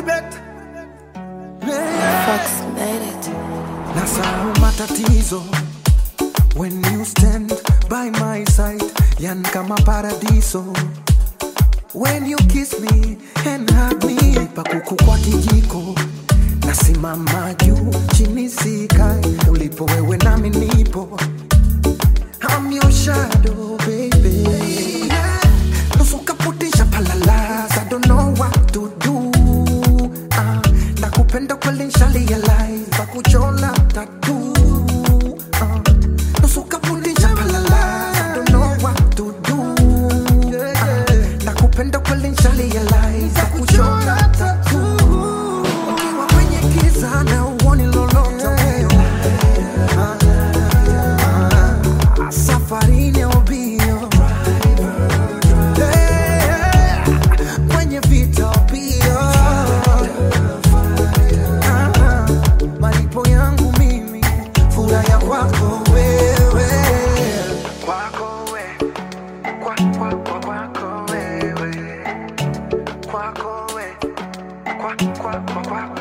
bet yeah. Fox made it. nasahau matatizo when you stand by my side yan kama paradiso when you kiss me and hug me pakuku kwa kijiko nasimama juu chini sikai ulipo wewe nami nipo I'm your shadow, baby. Nusu kaputisha palalas, I don't know what to do. Ah, nakupenda kweli nshalialize, pakuchora tattoo. Ah, nusu kaputisha palalas, I don't know what to do. Ah, nakupenda kweli nshalialize, pakuchora tattoo. Ukiwa kwenye giza na uoni lolote Ah, ah, safarini au mbio Eh, kwenye vita pia Ah, ah, malipo yangu mimi furaha kwako wewe kwako we kwa, kwa, kwa, kwako wewe kwako we kwa, kwa, kwa, kwako